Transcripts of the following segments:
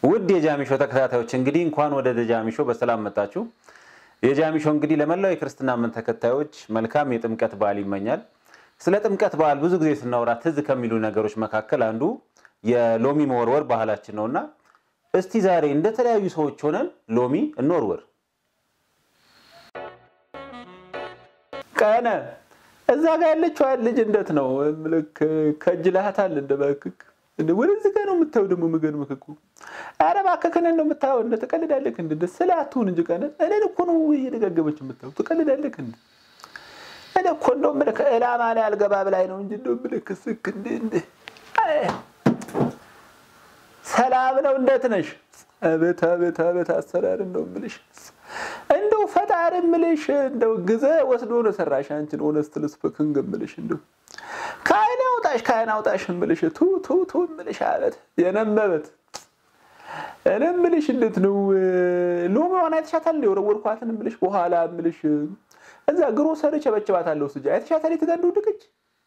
ውድ የጃሚሾ ተከታታዮች እንግዲህ እንኳን ወደ ጃሚሾ በሰላም መጣችሁ። የጃሚሾ እንግዲህ ለመላው የክርስትና እምነት ተከታዮች መልካም የጥምቀት በዓል ይመኛል። ስለ ጥምቀት በዓል ብዙ ጊዜ ስናወራ ትዝ ከሚሉ ነገሮች መካከል አንዱ የሎሚ መወርወር ባህላችን ነውና እስቲ ዛሬ እንደተለያዩ ሰዎች ሆነን ሎሚ እንወርወር። ቀነ እዛ ጋር ያለችው ልጅ እንደት ነው ምልክ ከጅላሃታል እንደ በክክ ወደዚህ ጋር ነው የምታየው። ደግሞ ምግን ምክኩ ኧረ እባክህ ከእኔን ነው የምታየው። እንደ ትቀልዳለህ እንደ ደስ ስለ አትሁን እንጂ ቀነ እኔን እኮ ነው እየደጋገመች የምታየው። ትቀልዳለህ እንደ እኔ እኮ እንደው ምልክ ዕላማ ላይ አልገባ ብላኝ ነው እንጂ እንደው ምልክ ስክ እንደ እንደ ሰላም ነው። እንደት ነሽ? አቤት አቤት አቤት አሰራር እንደው ምልሽ እንደው ፈጣሪ ምልሽ እንደው ግዘ ወስዶ ነው ሰራሽ አንቺን ኦነስት ልስፍክን ገምልሽ እንደው ከአይን አውጣሽ ከአይን አውጣሽ ምልሽ ቱ ቱ ቱ ምልሽ አቤት የነመበት እኔ ምልሽ እንዴት ነው ሎሚዋን አይተሻታል? የወረወርኳትን ምልሽ በኋላ ምልሽ እዛ ግሮሰሪ ቸበቸባታለሁ ስጃ አይተሻታል? የት ጋር እንደወደቀች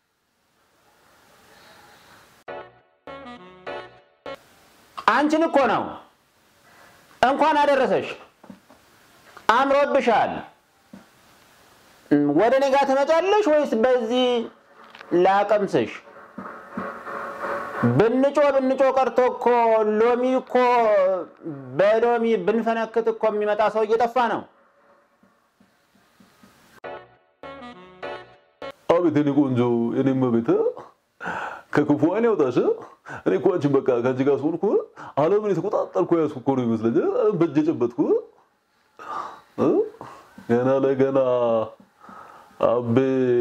አንቺን እኮ ነው። እንኳን አደረሰሽ። አምሮብሻል። ወደ እኔ ጋር ትመጫለሽ ወይስ በዚህ ላቀምስሽ? ብንጮ ብንጮ ቀርቶ እኮ ሎሚ እኮ በሎሚ ብንፈነክት እኮ የሚመጣ ሰው እየጠፋ ነው። አቤት የኔ ቆንጆ የኔም ቤት ከክፉ አይን ያውጣሽ። እኔ እኮ አንቺን በቃ ከአንቺ ጋር ስሆን እኮ ዓለምን የተቆጣጠርኩ ያዝኩ እኮ ነው ይመስለኛል። በእጄ ጨበጥኩ። ገና ለገና አቤ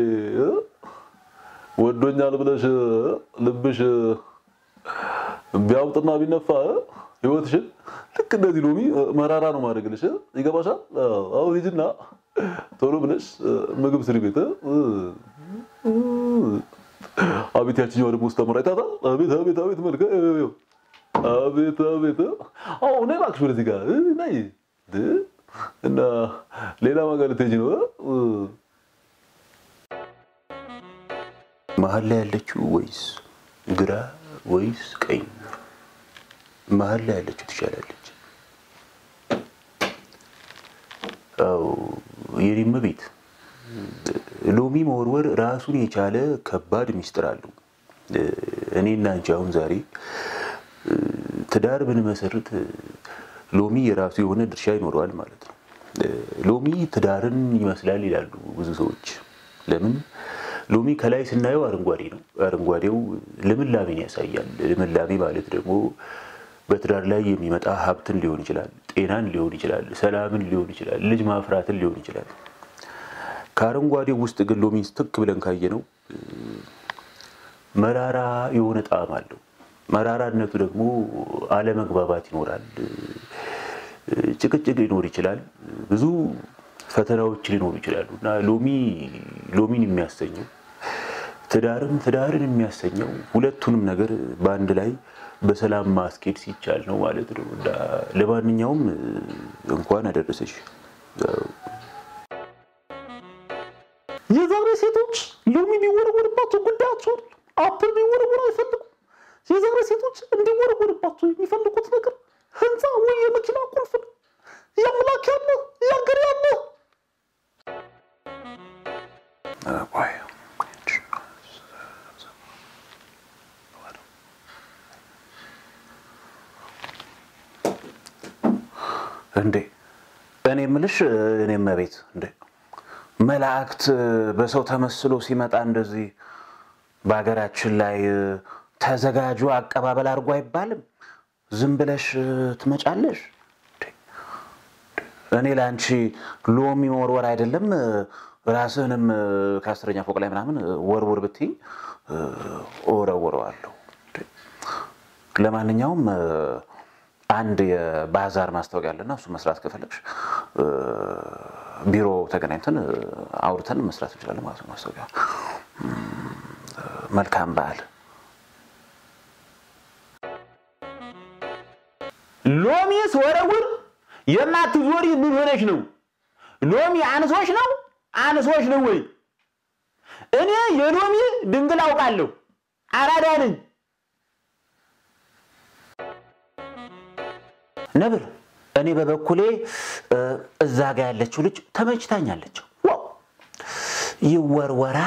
ወዶኛል ብለሽ ልብሽ ቢያውጥና ቢነፋ ህይወትሽን ልክ እንደዚህ ሎሚ መራራ ነው ማድረግልሽ። ይገባሻል? አሁን ሂጂና ቶሎ ብለሽ ምግብ ስሪ ቤት አቤት ያችኛዋ ደግሞ ውስጥ ተመራ ይታታል። አቤት አቤት አቤት መልከ አቤት አቤት አዎ ነይ እባክሽ ወደዚህ ጋር ነይ እና ሌላ ማጋር ልትሄጂ ነው መሀል ላይ ያለችው ወይስ ግራ ወይስ ቀኝ? መሀል ላይ ያለችው ትሻላለች። አዎ የኔም ቤት ሎሚ መወርወር ራሱን የቻለ ከባድ ሚስጥር አለው። እኔና አንቺ አሁን ዛሬ ትዳር ብንመሰርት ሎሚ የራሱ የሆነ ድርሻ ይኖረዋል ማለት ነው። ሎሚ ትዳርን ይመስላል ይላሉ ብዙ ሰዎች። ለምን? ሎሚ ከላይ ስናየው አረንጓዴ ነው። አረንጓዴው ልምላሜን ያሳያል። ልምላሜ ማለት ደግሞ በትዳር ላይ የሚመጣ ሀብትን ሊሆን ይችላል፣ ጤናን ሊሆን ይችላል፣ ሰላምን ሊሆን ይችላል፣ ልጅ ማፍራትን ሊሆን ይችላል። ከአረንጓዴው ውስጥ ግን ሎሚን ስትክ ብለን ካየነው መራራ የሆነ ጣዕም አለው። መራራነቱ ደግሞ አለመግባባት ይኖራል፣ ጭቅጭቅ ሊኖር ይችላል፣ ብዙ ፈተናዎች ሊኖሩ ይችላሉ እና ሎሚ ሎሚን የሚያሰኘው ትዳርም ትዳርን የሚያሰኘው ሁለቱንም ነገር በአንድ ላይ በሰላም ማስኬድ ሲቻል ነው ማለት ነው። እና ለማንኛውም እንኳን አደረሰሽ። የዛሬ ሴቶች ሎሚ ቢወረወርባቸው ጉዳያቸውን አፕል ቢወረወር አይፈልጉም። የዛሬ ሴቶች እንዲወረወርባቸው የሚፈልጉት ነገር ህንፃ ወይ የመኪና ቁልፍ ነው። የአምላክ ያለ የአገር ያለ እንዴ እኔ የምልሽ እኔ መቤት እንዴ መላእክት በሰው ተመስሎ ሲመጣ እንደዚህ በሀገራችን ላይ ተዘጋጁ አቀባበል አድርጎ አይባልም። ዝም ብለሽ ትመጫለሽ። እኔ ለአንቺ ሎሚ መወርወር አይደለም ራስህንም ከአስረኛ ፎቅ ላይ ምናምን ወርውር ብትይ እወረውረዋለሁ። ለማንኛውም አንድ የባዛር ማስታወቂያ አለና እሱ መስራት ከፈለግሽ ቢሮ ተገናኝተን አውርተን መስራት እንችላለን ማለት ነው። ማስታወቂያ። መልካም በዓል። ሎሚስ ወረውር የማትዞሪ ምን ሆነሽ ነው? ሎሚ አንሶች ነው አንሶች ነው ወይ? እኔ የሎሚ ድንግል አውቃለሁ። አራዳ ነኝ። ነብር፣ እኔ በበኩሌ እ፣ እዛ ጋ ያለችው ልጅ ተመችታኛለች። ዋው ይወርወራ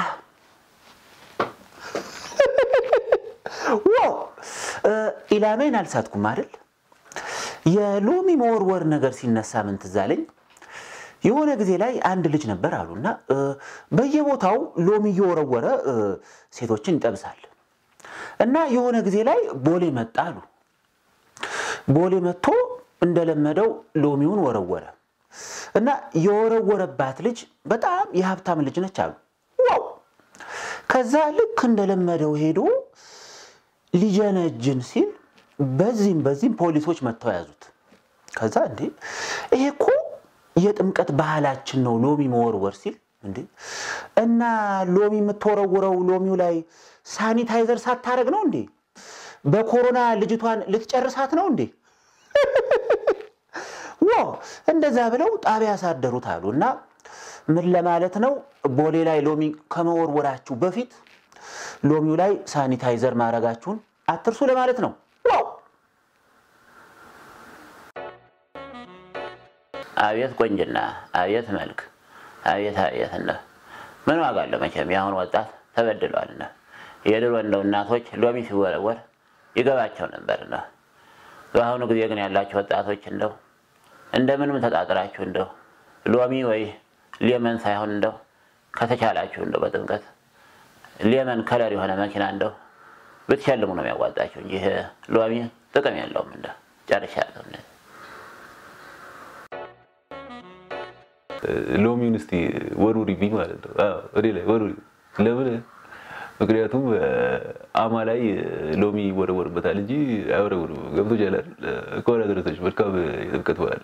ዋው እ፣ ኢላሜን አልሳትኩም አይደል? የሎሚ መወርወር ነገር ሲነሳ ምን ትዝ አለኝ? የሆነ ጊዜ ላይ አንድ ልጅ ነበር አሉና እ፣ በየቦታው ሎሚ እየወረወረ እ፣ ሴቶችን ይጠብሳል እና የሆነ ጊዜ ላይ ቦሌ መጣ አሉ። ቦሌ መጥቶ እንደለመደው ሎሚውን ወረወረ እና የወረወረባት ልጅ በጣም የሀብታም ልጅ ነች አሉ። ዋው! ከዛ ልክ እንደለመደው ሄዶ ሊጀነጅን ሲል በዚህም በዚህም ፖሊሶች መጥተው ያዙት። ከዛ እንዴ ይሄ እኮ የጥምቀት ባህላችን ነው ሎሚ መወርወር ሲል እንዴ እና ሎሚ የምትወረውረው ሎሚው ላይ ሳኒታይዘር ሳታረግ ነው እንዴ? በኮሮና ልጅቷን ልትጨርሳት ነው እንዴ? ዋው እንደዛ ብለው ጣቢያ ያሳደሩት አሉ። እና ምን ለማለት ነው ቦሌ ላይ ሎሚ ከመወርወራችሁ በፊት ሎሚው ላይ ሳኒታይዘር ማድረጋችሁን አትርሱ ለማለት ነው። ዋው አቤት ቆንጅና፣ አቤት መልክ፣ አቤት አቤት እንደ ምን ዋጋ አለው መቼም የአሁን ወጣት ተበድሏል። እንደ የድሮ እንደው እናቶች ሎሚ ሲወረወር ይገባቸው ነበር። እንደ በአሁኑ ጊዜ ግን ያላቸው ወጣቶች እንደው እንደምንም ተጣጥራችሁ እንደው ሎሚ ወይ ሌመን ሳይሆን እንደው ከተቻላችሁ እንደው በጥምቀት ሌመን ከለር የሆነ መኪና እንደው ብትሸልሙ ነው የሚያዋጣቸው እንጂ ይሄ ሎሚ ጥቅም የለውም። እንደ ጨርሻለሁ። እንደ ሎሚውን እስቲ ወሩሪብኝ ማለት ነው። አዎ፣ እኔ ላይ ወሩሪ። ለምን? ምክንያቱም አማ ላይ ሎሚ ይወረወርበታል እንጂ አይወረወርም። ገብቶሻል አይደል? ከሆነ ድረሰች መልካም የጥምቀት በዓል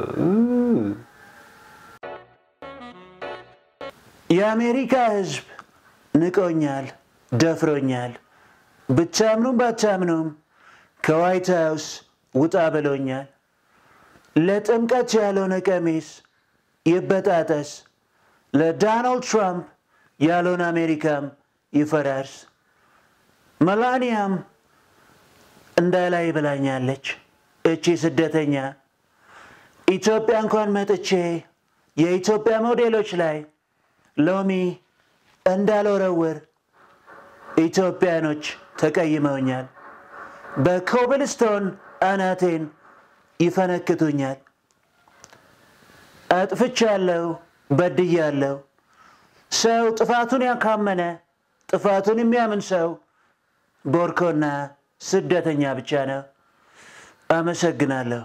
የአሜሪካ ሕዝብ ንቆኛል፣ ደፍሮኛል። ብቻምኑም ባቻምኑም ከዋይት ሃውስ ውጣ ብሎኛል። ለጥምቀት ያልሆነ ቀሚስ ይበጣጠስ፣ ለዶናልድ ትራምፕ ያልሆነ አሜሪካም ይፈራርስ። መላኒያም እንዳላይ ብላኛለች። እቺ ስደተኛ ኢትዮጵያ እንኳን መጥቼ የኢትዮጵያ ሞዴሎች ላይ ሎሚ እንዳልወረውር ኢትዮጵያኖች ተቀይመውኛል። በኮብልስቶን አናቴን ይፈነክቱኛል። አጥፍቻለሁ፣ በድያለሁ። ሰው ጥፋቱን ያካመነ ጥፋቱን የሚያምን ሰው ቦርኮና ስደተኛ ብቻ ነው። አመሰግናለሁ።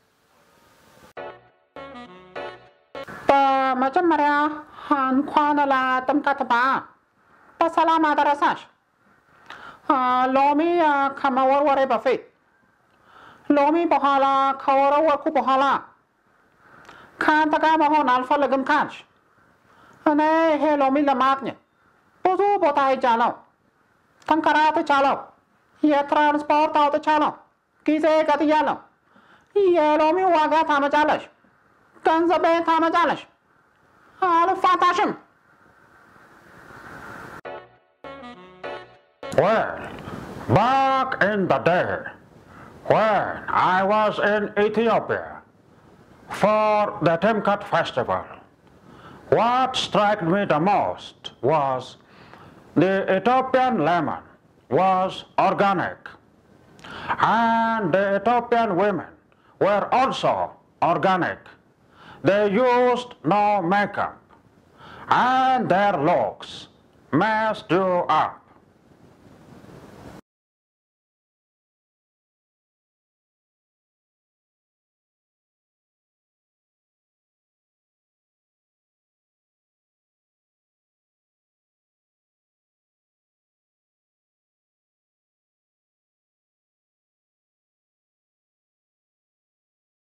በመጀመሪያ እንኳን ለጥምቀት በዓል በሰላም አደረሳሽ። አ፣ ሎሚ አ፣ ከመወርወሬ በፊት ሎሚ በኋላ ከወረወርኩ በኋላ ከአንተ ጋር መሆን አልፈልግም ካልሽ እኔ ይሄ ሎሚ ለማግኘት ብዙ ቦታ ሄጃለሁ፣ ተንከራትቻለሁ፣ የትራንስፖርት አውጥቻለሁ፣ ጊዜ ቀጥያለሁ። የሎሚው ዋጋ ታመጫለሽ፣ ገንዘቤን ታመጫለሽ። አልፋታሽም። Well, back in the day, when I was in Ethiopia for the Timkat festival, what struck me the most was the Ethiopian lemon was organic, and the Ethiopian women were also organic. They used no makeup, and their looks messed you up.